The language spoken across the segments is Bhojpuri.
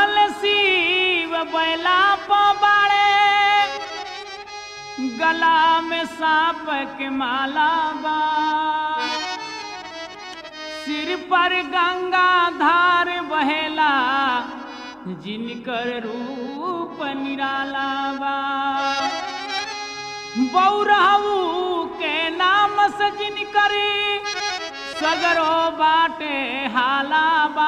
चढ़ल शिव बैला पबाड़े गला में सांप के माला बा सिर पर गंगा धार बहेला जिनकर रूप निराला बा बौरहू के नाम से जिनकर सगरो बाटे हाला बा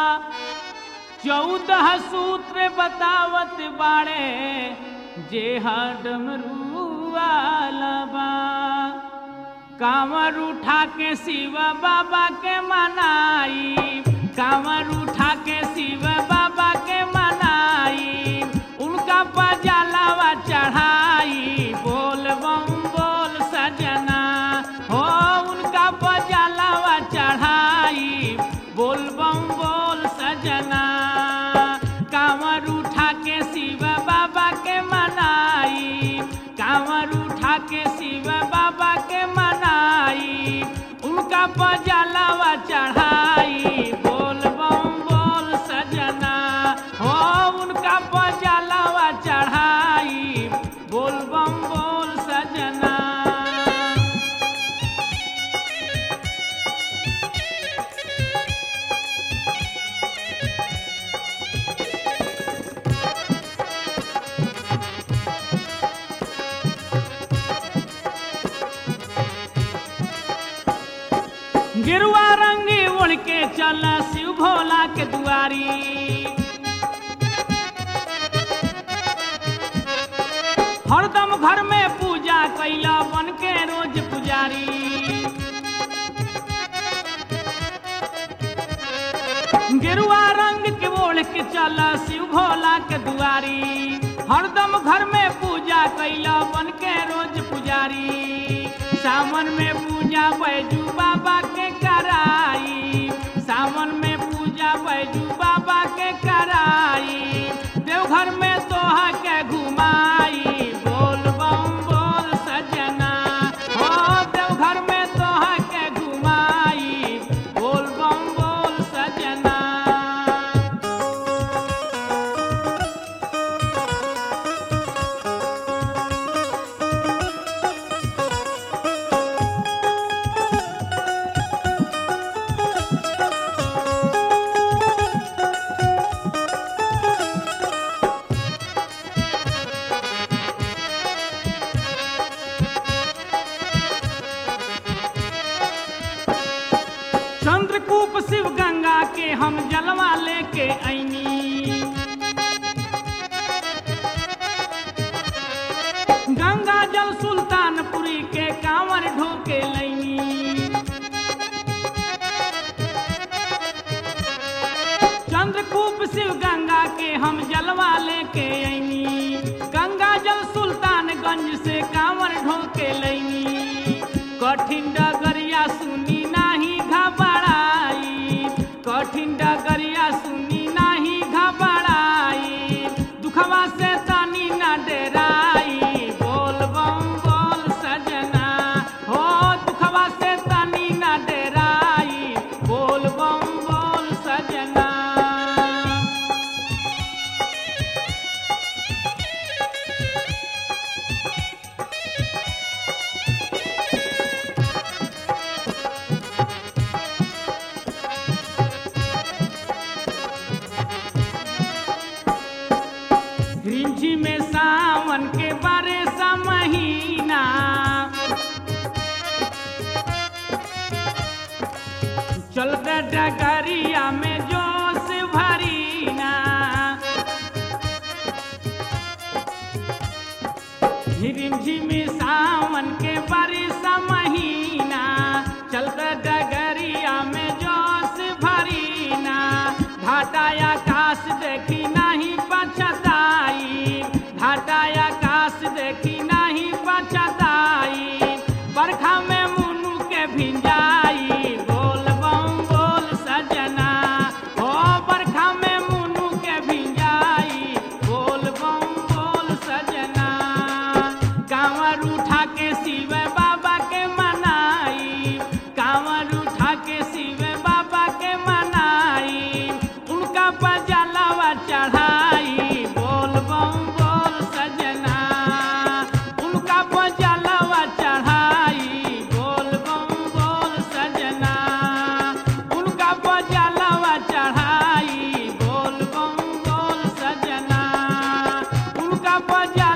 चौदह सूत्र बतावत बाड़े जे डमरू वाला बा कांवर उठा के शिव बाबा के मनाई कांवर उठा के शिव बाबा के मनाई उनका पजालावा चढ़ाई बोल बम बोल सजना हो उनका पजालावा चढ़ाई बोल बम बोल सजना कांवर उठा के शिव बाबा के मनाई कांवर उठा के शिव बाबा के मनाई उनका पजालावा चढ़ाई बोल बम बोल सजना हो उनका पजालावा चढ़ाई बोल बम बोल सजना गिरुआ रंगी उड़ के चल शिव भोला के दुआरी हरदम घर में पूजा कैला बन के रोज पुजारी गिरुआ रंग के ओढ़ के चल शिव भोला के दुआरी हरदम घर में पूजा कैला बन के रोज पुजारी सावन में पूजा बैजू बाबा के कराई सावन में पूजा बैजू बाबा के कराई देवघर में तोहा के घुमाई बोल बम बोल सजना हो देवघर में तोहा के घुमाई बोल बम बोल सजना चंद्रकूप शिव गंगा के हम जलवा लेके ऐनी गंगा जल सुल्तानपुरी के कांवर ढोके लैनी चंद्रकूप शिव गंगा के हम जलवा लेके ऐनी गंगा जल सुल्तानगंज से कांवर ढोके लैनी कठिन डगरिया सुनी नाही घबराई कठिन डगरिया सुनी नाही घबराई दुखवा से तनी न डराई बोल बम बोल सजना हो दुखवा से तनी न डराई बोल बम बोल सजना रिंझी में सावन के बारे सा महीना चलते डगरिया में जोश भरीना रिमझिमी सावन के बारिश महीना चलते डगरिया में जोश भरीना घाटा आकाश देखी नहीं पछताई घाटा आकाश देखी नहीं पछताई बरखा में मुनु के भिंजाई बोल बम बोल सजना हो बरखा में मुनु के भिंजाई बोल बम बोल सजना कांवर उठा के शिव बाबा के बजा